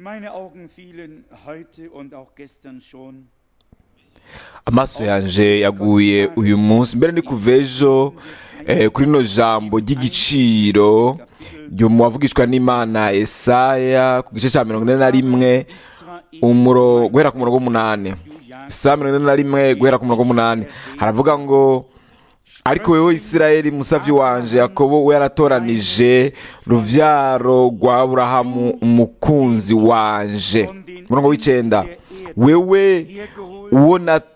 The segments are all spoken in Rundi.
Meine Augen fielen heute und auch gestern schon amaso yanje yaguye uyu munsi mbere ni kuva ejo eh, kuri rino jambo ry'igiciro ryo mu wavugishwa n'imana esaya ku gice cya mirongo ine na rimwe umuro guhera ku murongo w'umunani saa mirongo ine na rimwe guhera ku murongo w'umunani haravuga ngo ariko wewe isirayeli musavyi wanje yakobo we yaratoranije ruvyaro rwa aburahamu umukunzi wanje umurongo w'icenda wewe uwo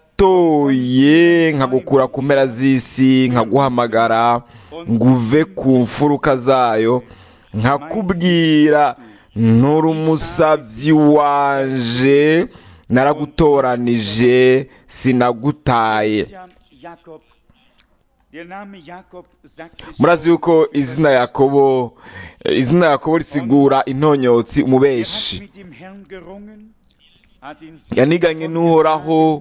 natoye nkagukura ku mpera z'isi nkaguhamagara nguve ku mfuruka zayo nkakubwira nturi umusavyi wanje naragutoranije sinagutaye Jakob. Der Name Jakob sagt es murazi yuko izina yakobo eh, izina yakobo risigura intonyotsi Er hat umubeshi mit dem Herrn gerungen, hat ihn yaniganye n'uhoraho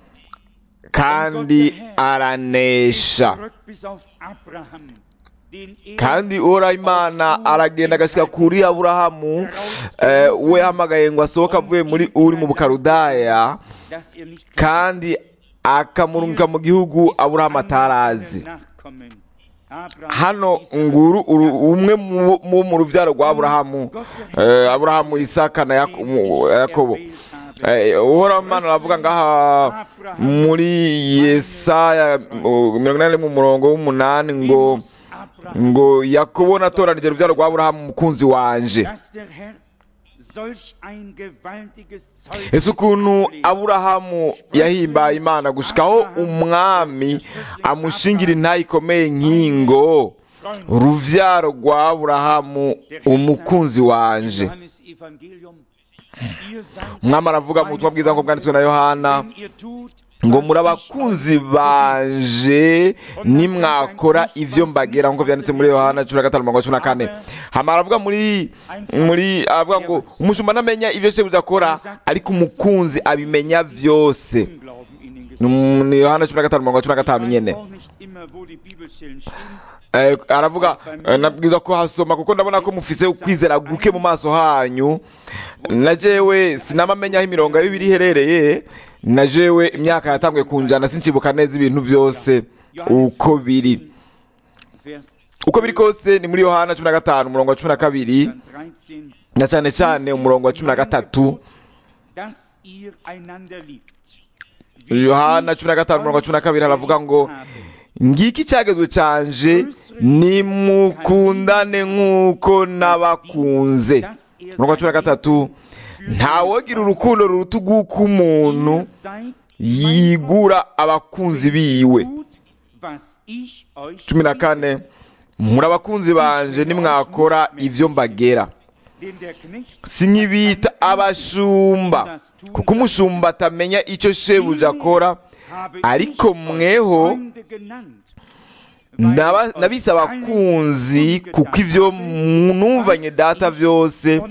kandi aranesha zurück bis auf Abraham, den er kandi uhoraho imana aragenda agashyika kuri aburahamu eh, we yahamagaye ngo asohoke avuye muri uri mu bukarudaya dass er nicht kandi akamurunguka mu gihugu aburahamu atarazi Nachkommen. Abraham, hano Isaac, nguru uru- umwe mu mu- mu rubyaro rwa aburahamu eh, aburahamu isaka na Yako- mu- yakobo Eh, uhoraho imana aravuga ngaha muri yesaya uh, mirongo inani mu murongo w'umunani ngo Abraham, ngo yakobo natoranije urubyaro rwa aburahamu umukunzi wanje dass der Herr solch ein gewaltiges Zeugnis ese ukuntu ablegt. aburahamu yahimbaye imana gushikaho umwami amushingira intayi ikomeye nk'ingo uruvyaro rwa aburahamu umukunzi wanje Johannes Evangelium, ihr seid umwami aravuga mu butumwa bwiza ngo bwanditswe na yohana wenn ihr tut, ngo was muri ich abakunzi euch banje nimwakora ivyo mbagera nk'uko vyanditse muri yohana cumi na gatanu mirongo cumi na kane hama aravuga muri muri aravuga ngo umushumba ntamenya ivyo shebuja akora ariko umukunzi abimenya vyose Glauben in den Ni mu- ni yohana cumi na gatanu mirongo cumi na gatanu Ich nyene weiß auch nicht immer, wo die Bibelstellen stehen. Eh, aravuga eh, nabwiza ko hasoma kuko ndabona ko mufise ukwizera guke mu maso hanyu na jewe sinamamenya aho imirongo ya bibiri iherereye na jewe imyaka yatanguye kunjana sincibuka neza ibintu vyose uko biri Vers uko biri kose ni muri yohana cumi na gatanu umurongo wa cumi na kabiri 13. na cane cane umurongo wa cumi na gatatu Dass ihr einander liebt. Wie yohana ich cumi na gatanu umurongo wa cumi na kabiri euch aravuga ngo habe. ngiki icyagezwe canje nimukundane nk'uko nabakunze Dass ihr umurongo wa cumi na gatatu ntawogira urukundo ruruta urw'umuntu Ihr seid yigura abakunzi biwe gut, was ich euch cumi na kane muri abakunzi banje nimwakora ivyo mbagera Denn der Knecht sinkibita abashumba kuko umushumba atamenya icyo shebuja akora habe ariko ich euch mweho Freunde genannt. Ndaba- nabise abakunzi kuko ivyo numvanye data vyose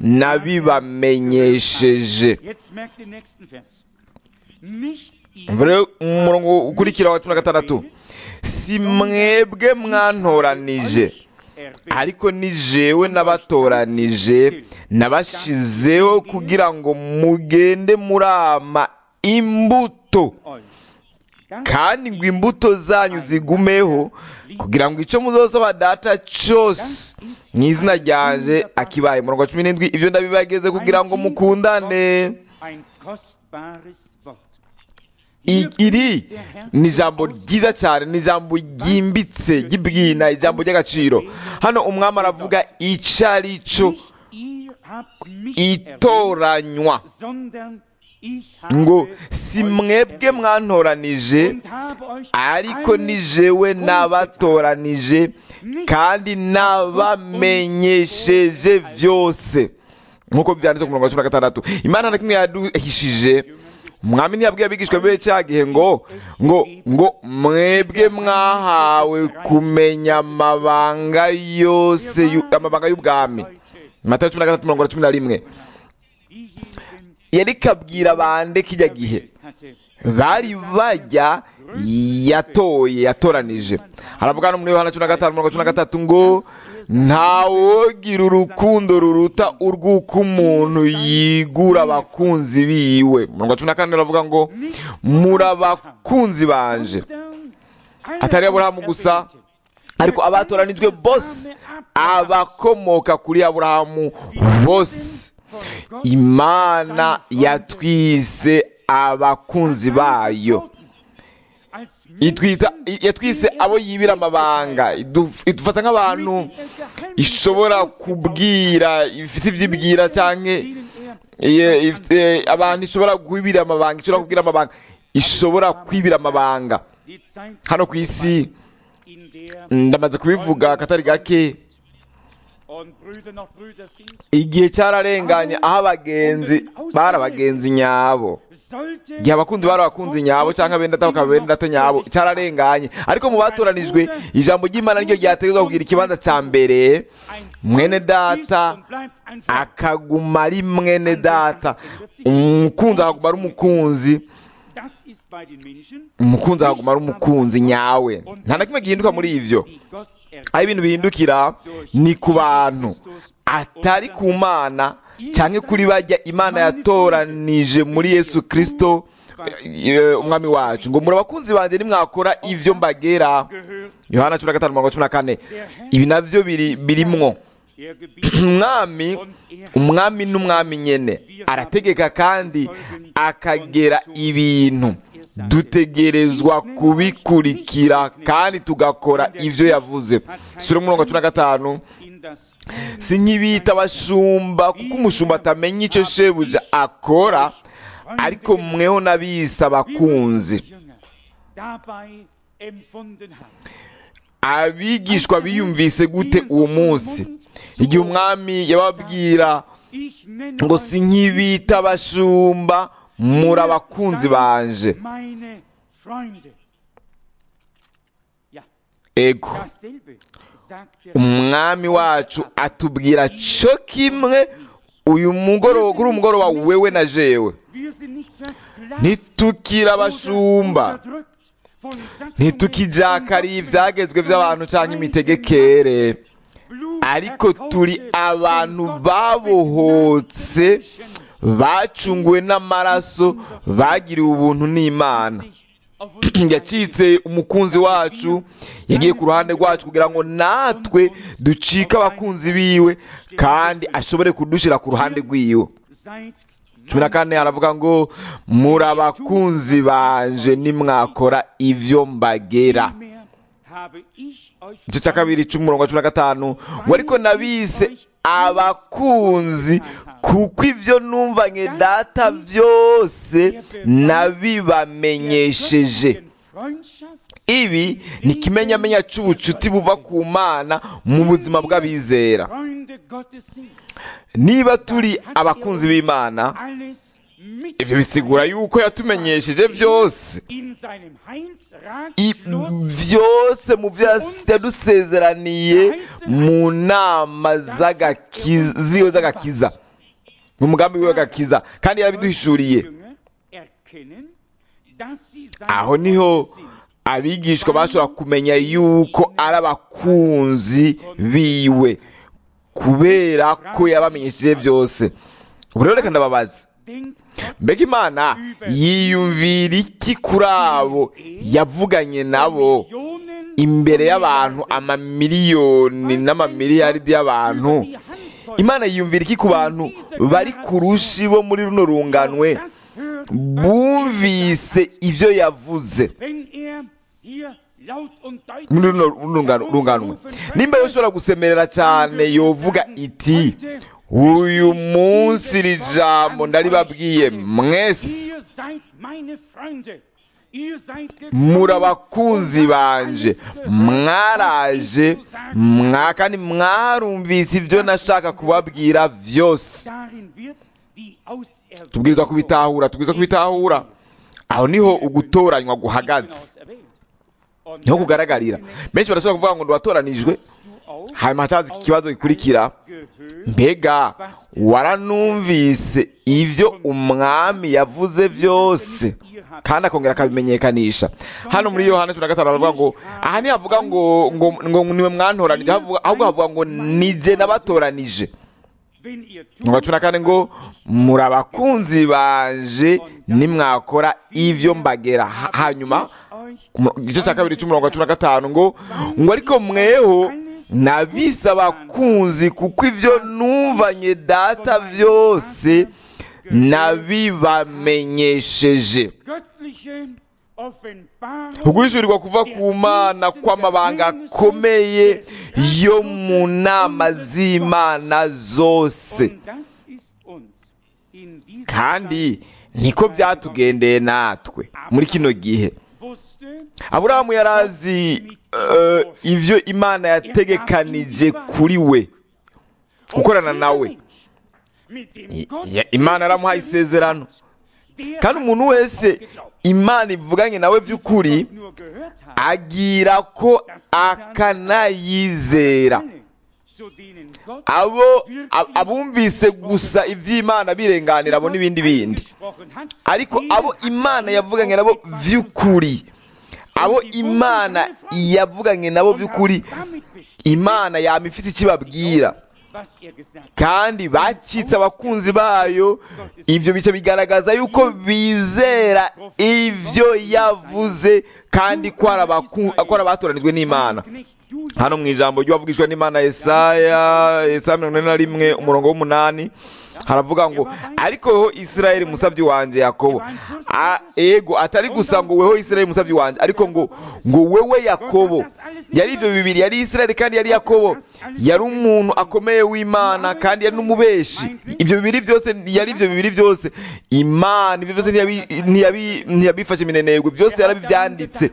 nabibamenyesheje Jetzt merkt den nächsten Vers. Nicht ihr Umva rero umurongo ukurikira wa cumi na gatandatu si mwebwe mwantoranije erwählt, ariko ni jewe nabatoranije nabashizeho kugira ngo mugende murama imbuto euch. Das kandi ngo imbuto zanyu zigumeho kugira ngo icyo muzosaba data cyose mu izina ryanje akibaye umurongo wa cumi n'indwi ibyo ndabibageze kugira ngo mukundane ein kostbares Wort. I- iri ni ijambo ryiza cyane ni ijambo ryimbitse ry'ibwina ijambo ry'agaciro hano umwami aravuga icyo ari cyo Nicht ihr habt mich itoranywa erwählt, sondern ich ngo habe si euch mwebwe erwählt mwantoranije und habe euch ariko alle ni jewe kundgetan. n'abatoranije kandi n'abamenyesheje byose nk'uko byanditse ku murongo wa cumi na gatandatu imana na kimwe yaduhishije umwami ntiyabwiye abigishwa be cya gihe ngo ngo ngo mwebwe mwahawe kumenya amabanga yose yu- amabanga y'ubwami matayo cumi na gatatu mirongo cumi na rimwe Diejenigen, yari kabwira bande kijya gihe hatte, bari bajya yatoye yatoranije haravuga no muri yohana cumi na gatanu mirongo cumi na gatatu ngo ntawogira urukundo ruruta urw'uko umuntu yigura abakunzi biwe mirongo cumi na kane baravuga ngo muri abakunzi banje atari aburahamu gusa ariko abatoranijwe bose abakomoka kuri aburahamu bose imana yatwise abakunzi bayo itwita yatwise abo yibira amabanga iduf- idufata nk'abantu ishobora kubwira ifite ibyo ibwira cyangwa Iye- ifite- abantu ishobora kwibira amabanga ishobora kubwira amabanga ishobora kwibira amabanga hano ku isi ndamaze kubivuga akatari gake igihe cyararenganye aho abagenzi bari abagenzi nyabo igihe abakunzi bari abakunzi nyabo cyangwa benda data bakaba benda data nyabo cyararenganye ariko mu batoranijwe ijambo ry'imana niryo ryategetswe kugira ikibanza cya mbere mwene data akaguma ari mwene data umukunzi akaguma ari umukunzi umukunzi akaguma ari umukunzi nyawe nta na kimwe gihinduka muri ivyo aho ibintu bihindukira ni ku bantu atari ku mana cyangwa kuri bajya imana yatoranije muri yesu kirisito eh, umwami wacu ngo muri abakunzi banjye nimwakora ivyo mbagera yohana cumi na gatanu mirongo cumi na kane ibi navyo biri birimwo umwami umwami n'umwami nyene arategeka kandi akagera ibintu dutegerezwa kubikurikira kandi tugakora ivyo yavuze sura umurongo cumi na gatanu si nk'ibita abashumba kuko umushumba atamenya icyo shebuja akora ariko mweho n'abisa abakunzi abigishwa biyumvise gute uwo munsi igihe umwami yababwira ngo si nk'ibita abashumba muri abakunzi banje ego umwami wacu atubwira cyo kimwe uyu mugoroba kuri uyu mugoroba wewe na jewe ntitukire abashumba ntitukijakariye ibyagezwe by'abantu cyangwa imitegekere ariko turi abantu babohotse bacunguwe n'amaraso bagiriwe ubuntu n'imana yacitse umukunzi wacu yagiye ku ruhande rwacu kugira ngo natwe ducike abakunzi biwe kandi ashobore kudushyira ku ruhande rw'iwe cumi na kane haravuga ngo muri abakunzi banje nimwakora ibyo mbagera igice cya kabiri cy'umurongo wa cumi na gatanu ngo ariko nabise abakunzi kuko ibyo numvanye data byose nabibamenyesheje ibi ni ikimenyamenya cy'ubucuti buva ku mana mu buzima bw'abizera niba turi abakunzi b'imana ibyo bisigura yuko yatumenyesheje byose I- byose mu byo yadusezeraniye mu nama z'agakiza ziwe z'agakiza mu mugambi we w'agakiza kandi yarabiduhishuriye aho niho abigishwa bashobora kumenya yuko ari abakunzi biwe kubera ko yabamenyesheje byose ubu rero reka ndababaza mbega imana yiyumvira iki kuri abo yavuganye nabo imbere y'abantu amamiliyoni n'amamiliyaridi y'abantu imana yiyumvira iki ku bantu bari ku rushi bo muri runo runganwe bumvise ibyo yavuze muri runo rungano- runganwe nimba yoshobora gusemerera cyane yovuga iti uyu munsi iri jambo ndaribabwiye mwese muri abakunzi banje mwaraje mwa kandi mwarumvise ibyo nashaka kubabwira byose tubwirizwa kubitahura tubwirizwa kubitahura aho niho ugutoranywa guhagaze niho kugaragarira benshi barashobora kuvuga ngo ntiwatoranijwe hanyuma hacaza iki kibazo gikurikira mbega waranumvise ibyo umwami yavuze byose kandi akongera akabimenyekanisha hano muri yohana cumi na gatanu baravuga ngo aha ntihavuga ngo ngo ngo niwe mwantoranije havuga- ahubwo havuga ngo nije nabatoranije wenn ihr mu wa cumi na kane ngo muri abakunzi banje nimwakora ivyo mbagera Ha- hanyuma euch ku mu- igice cya kabiri cy'umurongo wa cumi na gatanu ngo ngo ariko mweho nabise abakunzi kuko ivyo numvanye data vyose nabibamenyesheje göttliche Offenbarung uguhishurirwa kuva ku mana kw'amabanga akomeye yo mu nama z'imana zose und das ist uns in dieser kandi niko byatugendeye natwe muri kino gihe Zeit wusste, aburahamu yari azi eh, ivyo imana yategekanije kuri we gukorana nawe mit dem I- Gott, ya- imana yaramuhaye isezerano der kandi umuntu wese imana ivuganye nawe by'ukuri nur gehört hat, agira ko akanayizera alle, zu denen Gott abo ab- abumvise gusa ivy'imana birenganira abo n'ibindi bindi gesprochen hat, ariko jeder abo hat imana seine yavuganye nabo Aufgabe vy'ukuri abo imana yavuganye nabo und vy'ukuri haben damit bestätigt, imana yama ifite icyo ibabwira was er gesagt hat. kandi bacitse abakunzi bayo ibyo bice bigaragaza yuko bizera ibyo yavuze kandi ko ari abaku- ko ari abatoranijwe n'imana Knecht Julia hano mu ijambo ry'uwavugishwa n'imana Yesaya Yesaya mirongo ine na rimwe umurongo w'umunani haravuga ngo ariko weho isirayeli musabyi wanje yakobo A- ego atari gusa ngo weho isirayeli musabyi wanje ariko ngo ngo wewe yakobo yari ibyo bibiri yari isirayeli kandi yari yakobo yari umuntu akomeye w'imana kandi yari n'umubeshi ibyo bibiri byose yari ibyo bibiri byose imana ibyo byose ntiyabi- ntiyabi- ntiyabifashe minenegwe byose yarabibyanditse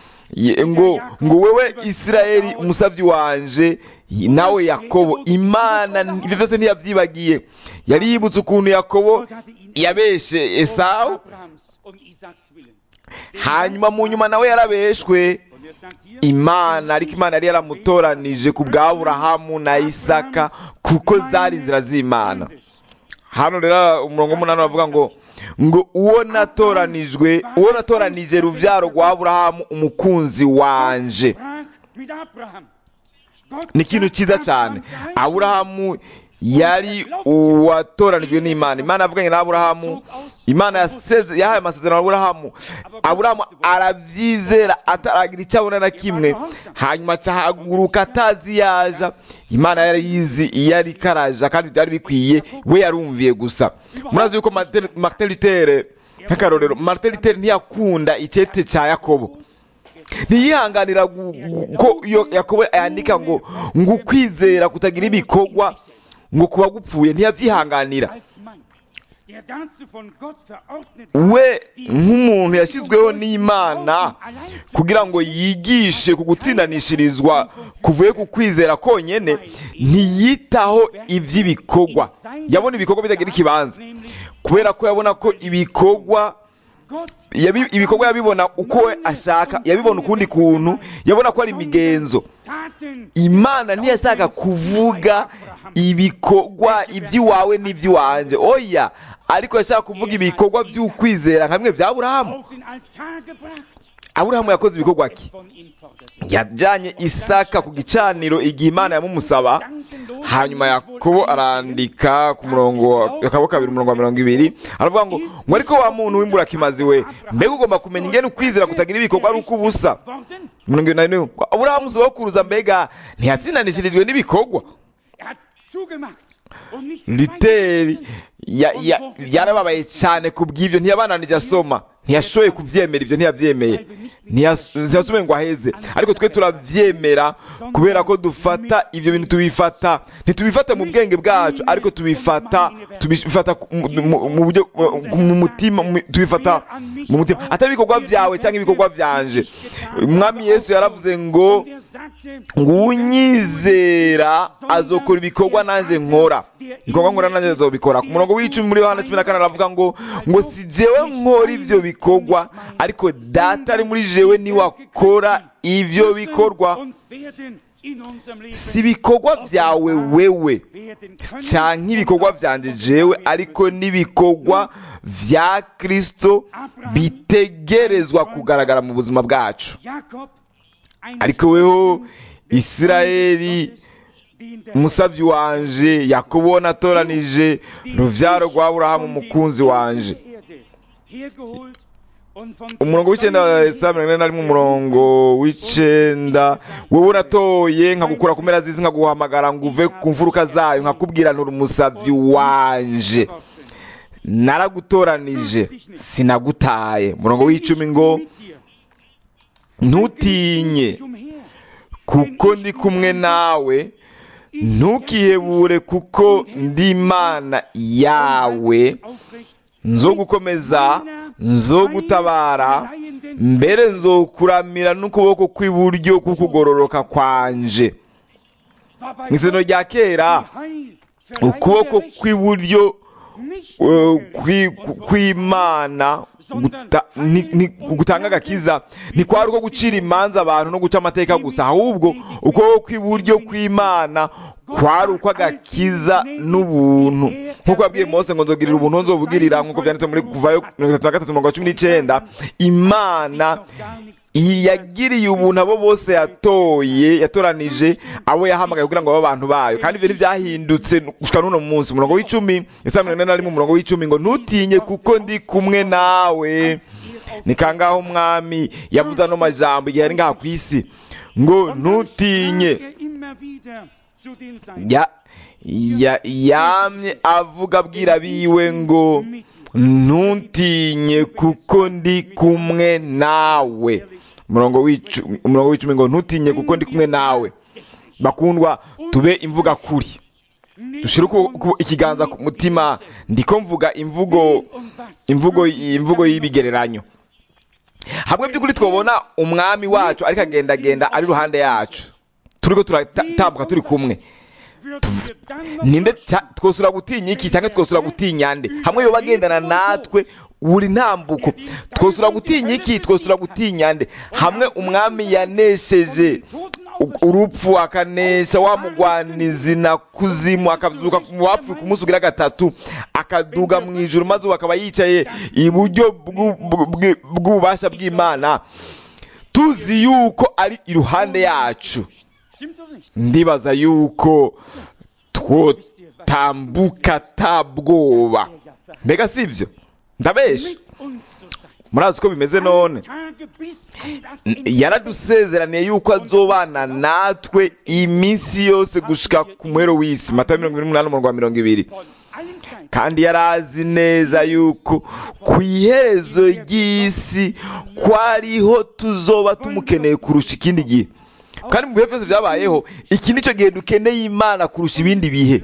Ye- ngo ngo wewe isirayeli umusabyi wanje nawe yakobo imana ibyo byose ntiyabyibagiye yari yibutse ukuntu yakobo yabeshe esawu Abrahams und Isaaks willen. hanyuma mu nyuma nawe yarabeshwe Und er sagt hier, imana ariko imana yari yaramutoranije ku bwa aburahamu na isaka kuko zari inzira z'imana hano rero umurongo w'umunani bavuga ngo ngo uwo natoranijwe uwo natoranije ruvyaro rwa aburahamu umukunzi wanje sprach mit Abraham. Gott ni ikintu sagt cyiza cyane Abraham, aburahamu yari uwatoranijwe n'imana imana yavuganye na aburahamu imana yaseze yahaye amasezerano aburahamu aburahamu arabyizera ataragira icyo abona na kimwe hanyuma acahaguruka atazi yaja imana yari yizi iyo ari karaja kandi byari bikwiye we yarumviye gusa murazi yuko Martin- martin luther nk'akarorero martin luther ntiyakunda icyete cya yakobo ntiyihanganira gu- gu- ko iyo yakobo yandika ngo ngo ukwizera kutagira ibikorwa ngo kuba gupfuye ntiyabyihanganira als Mann, der dazu von Gott verordnet we nk'umuntu yashyizweho n'imana kugira ngo yigishe ku gutsindanishirizwa kuvuye ku kwizera konyine ntiyitaho iby'ibikorwa yabona ibikorwa bitagira ikibanza kubera ko yabona ko ibikorwa Gott yabi- ibikorwa yabibona uko we ashaka yabibona ukundi kuntu yabona ko ari imigenzo Taten imana ntiyashaka kuvuga ibikorwa iby'iwawe n'iby'iwanjye oya ariko yashaka kuvuga ibikorwa by'ukwizera nka bimwe bya aburahamu auf den Altar gebracht aburahamu yakoze ibikorwa ki von ihm forderte. yajyanye isaka ku gicaniro igihe imana yamumusaba hanyuma yakobo arandika ku murongo wa kabo kabiri umurongo wa mirongo ibiri aravuga ngo ngo ariko wa muntu w'imburakimazi we mbega ugomba kumenya ingene ukwizera kutagira ibikorwa ari uko ubusa Worden, mirongo irindwi na rimwe ngo aburahamu sokuruza mbega ntiyatsindanishirijwe n'ibikorwa er hat zugemacht und nicht literi ya- ya- yarababaye cyane ku bw'ibyo ntiyabananije asoma ntiyashoboye kubyemera ibyo ntiyabyemeye Ntiyas- ntiyasomeye ngo aheze ariko twe turabyemera kubera ko dufata ibyo bintu tubifata ntitubifata mu bwenge bwacu ariko tubifata tubifata ku- mu- mu- mu buryo mu- mu mutima mu- tubifata mu mutima atari ibikorwa byawe cyangwa ibikorwa byanje umwami yesu yaravuze ngo Und er sagte, ngo unyizera azokora ibikorwa nanjye nkora ibikorwa nkora nanjye azobikora ku murongo w'icumi muri yohana cumi na kane aravuga ngo ngo si jewe nkora ibyo bikorwa ariko data ari muri jewe niwe akora ibyo bikorwa und werden in unserem Leben si ibikorwa byawe wewe werden cyangwa ibikorwa byanjye jewe ariko n'ibikorwa bya kirisito bitegerezwa kugaragara mu buzima bwacu Jakob ein ariko weho isirayeli umusabyi wanje yakobo natoranije ruvyaro rwa aburahamu umukunzi wanje umurongo w'icyenda saa mirongo ine na rimwe umurongo w'icyenda wowe uratoye nkagukura ku mpera z'isi nkaguhamagara ngo uve ku mfuruka zayo nkakubwira nturi umusabyi wanje naragutoranije sinagutaye umurongo w'icumi ngo ntutinye kuko ndi kumwe nawe ntukihebure kuko ndi imana yawe nzo gukomeza nzo gutabara mbere nzokuramira n'ukuboko kw'iburyo kukugororoka kwanje mu isezerano rya kera ukuboko kw'iburyo eh, kwi- ku- kw'imana guta- ni- ni- gutanga agakiza ntikwari uko gucira imanza abantu no guca amateka gusa ahubwo ukuboko kw'iburyo kw'imana kwari uko agakiza n'ubuntu nk'uko yabwiye mose ngo nzogirira ubuntu nzobugirira nk'uko byanditse muri kuvayo mirongo itatu na gatatu mirongo cumi n'icyenda imana iyi yagiriye ubuntu abo bose yatoye yatoranije abo yahamagaye kugira ngo babe abantu bayo kandi ibyo ntibyahindutse gushika n'uno munsi umurongo w'icumi isa mirongo ine na rimwe umurongo w'icumi ngo ntutinye kuko ndi kumwe nawe ni kangaho umwami yavuze ano majambo igihe ari ngaha ku isi ngo ntutinye ya ya yamye avuga abwira biwe ngo ntutinye kuko ndi kumwe nawe umurongo w'icu- umurongo w'icumi ngo ntutinye kuko ndi kumwe nawe bakundwa tube imvuga kuri dushire uku- uku- ikiganza ku mutima ndiko mvuga imvugo imvugo imvugo y'ibigereranyo hamwe by'ukuri twabona umwami wacu ariko agendagenda ari iruhande yacu turiko turatambuka turi kumwe ninde cya- twosura gutinya iki cyangwa twosura gutinya nde hamwe yoba agendana natwe buri ntambuko twosura gutinya iki twosura gutinya nde hamwe umwami yanesheje u- urupfu akanesha wa mugwanizi na kuzimu akazuka mu bapfuye ku munsi ugira gatatu akaduga mu ijuru maze ubu akaba yicaye iburyo bw'u- bw- bw- bw'ububasha bw'imana tuzi yuko ari iruhande yacu ndibaza yuko twotambuka tabwoba mbega si ibyo ndabesha murazi uko bimeze none yaradusezeraniye yuko azobana natwe iminsi yose gushika ku muhero w'isi mata mirongo irindwi n'umunani umurongo wa mirongo ibiri kandi yari azi neza yuko ku iherezo ry'isi ko ariho tuzoba tumukeneye kurusha ikindi gihe kandi mu bihe byose byabayeho iki nicyo gihe dukeneye imana kurusha ibindi bihe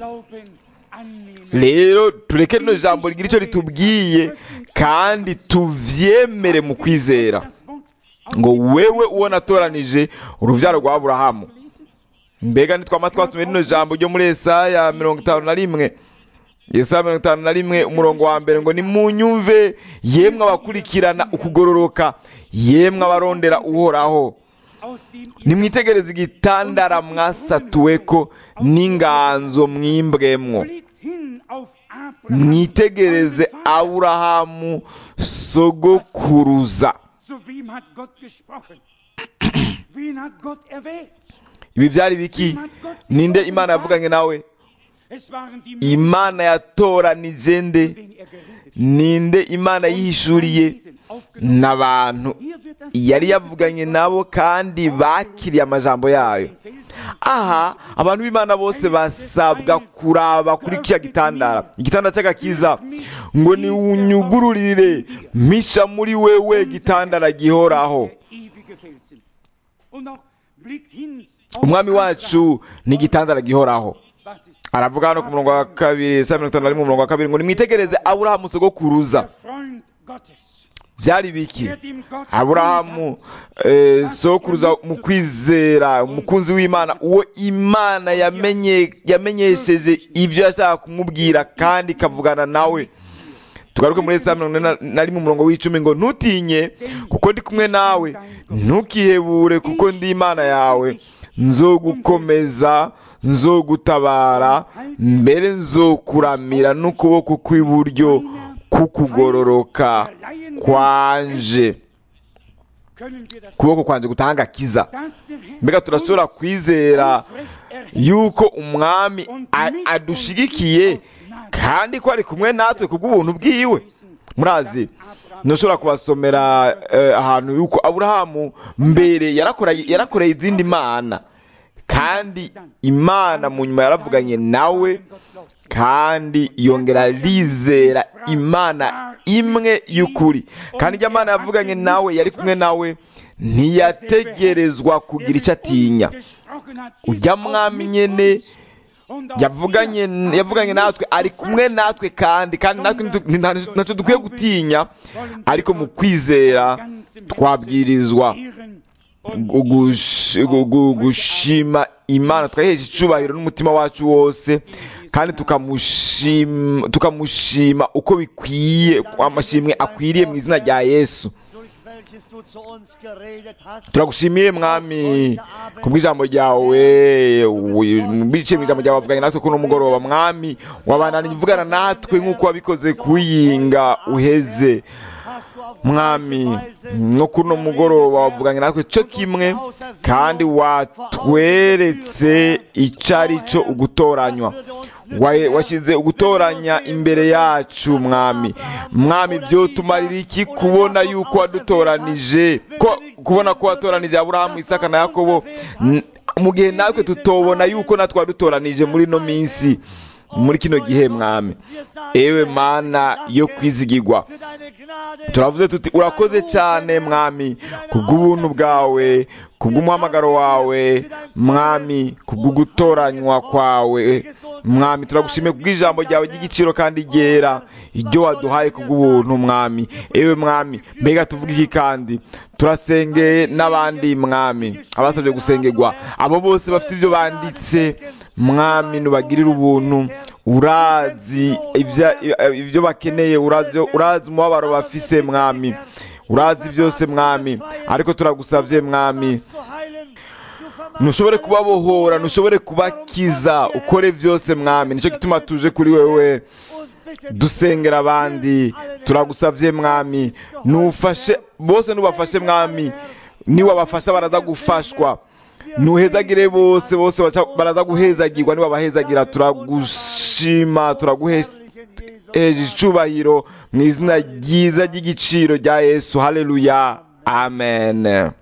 rero tureke rino jambo rigira icyo ritubwiye kandi tuvyemere mu kwizera ngo wewe uwo natoranije uruvyaro rwa aburahamu mbega nitwama twasomye rino jambo ryo muri esaya mirongo itanu na rimwe yesaya mirongo itanu na rimwe umurongo wa mbere ngo nimunyumve yemwe abakurikirana ukugororoka yemwe abarondera uhoraho nimwitegereze igitandara mwasatuweko n'inganzo mwimbwemwo mwitegereze aburahamu sogokuruza ibi byari biki ninde imana yavuganye nawe imana yatoranije nde ninde imana yihishuriye n'abantu yari yavuganye nabo kandi bakiriye amajambo yayo aha abantu b'imana bose basabwa kuraba kuri kiriya gitandara igitanda cy'agakiza ngo niwunyugururire misha muri wewe gitandara gihoraho umwami wacu ni igitandara gihoraho aravuga hano ku murongo wa kabiri saa mirongo itanu na rimwe umurongo wa kabiri ngo nimwitegereze aburahamu sogokuruza byari biki aburahamu eh, sokuruza mu kwizera umukunzi w'imana uwo imana yamenye yamenyesheje ibyo yashaka kumubwira kandi ikavugana nawe tugaruke muri saa mirongo ine na rimwe umurongo w'icumi ngo ntutinye kuko ndi kumwe nawe ntukihebure kuko ndi imana yawe nzogukomeza nzogutabara mbere nzokuramira n'ukuboko kw'iburyo kukugororoka kwanje können wir das, ukuboko kwanje gutanga akiza dass der Herr mbega turashobora uns kwizera aufrecht erhält yuko umwami a- adushigikiye kandi ko ari kumwe natwe kubw'ubuntu bwiwe murazi ntushobora kubasomera eh, ahantu yuko aburahamu mbere yarakoreye yarakoreye izindi mana kandi imana mu nyuma yaravuganye nawe kandi yongera arizera imana imwe y'ukuri kandi ijya mana yavuganye nawe yari kumwe nawe ntiyategerezwa kugira icyo atinya gesprochen hat, ist ujya auch mwami mit nyene uns. Und auch yavuganye wir yavuganye natwe ari kumwe natwe kandi kandi natwe ntitu- nta- ntacyo dukwiye gutinya ariko mu kwizera twabwirizwa ehren und gu- gush- gu- gu- gushima imana twahesha icubahiro n'umutima wacu wose kandi tukamushima tukamushima uko bikwiye amashimwe akwiriye mu izina rya yesu durch welches du zu uns geredet hast. turagushimiye mwami kubw'ijambo ryawe wi- biciye mu ijambo ryawe wavuganye natwe kuno mugoroba mwami wabananiye uvugana natwe nk'uko wabikoze kuyinga uheze Hast du auf mwami gleiche Weise no kuno mugoroba wavuganye natwe cyo kimwe kandi watweretse icyo ari cyo ugutoranywa Wa- washyize ugutoranya imbere yacu mwami mwami byo tumarira iki kubona yuko wadutoranije ko kubona ko watoranije aburahamu isaka na yakobo N- mu gihe natwe tutobona yuko natwe wadutoranije muri ino minsi muri kino gihe mwami ewe mana yo kwizigirwa für deine Gnade. turavuze tuti urakoze cyane mwami kubw'ubuntu bwawe kubw'umuhamagaro wawe mwami kubw'ugutoranywa kwawe mwami turagushimiye kubw'ijambo ryawe ry'igiciro kandi ryera iryo waduhaye kubw'ubuntu mwami ewe mwami mbega tuvuga iki kandi turasengeye n'abandi mwami abasabye gusengerwa abo bose bafite ibyo banditse mwami nubagirire ubuntu urazi ibya- ibyo bakeneye urazi urazi umubabaro bafise mwami urazi byose mwami ariko turagusabye mwami zu heilen. Du vermagst ntushobore kubabohora ntushobore kubakiza ukore byose mwami nicyo gituma tuje kuri wewe und bitte dusengera abandi turagusabye mwami nufashe bose nubafashe mwami niwabafasha baraza gufashwa nuhezagire bose bose baca- baraza guhezagirwa niwabahezagira turagushima turaguhesha in Jesu. icubahiro mu izina ryiza ry'igiciro rya yesu haleluya amen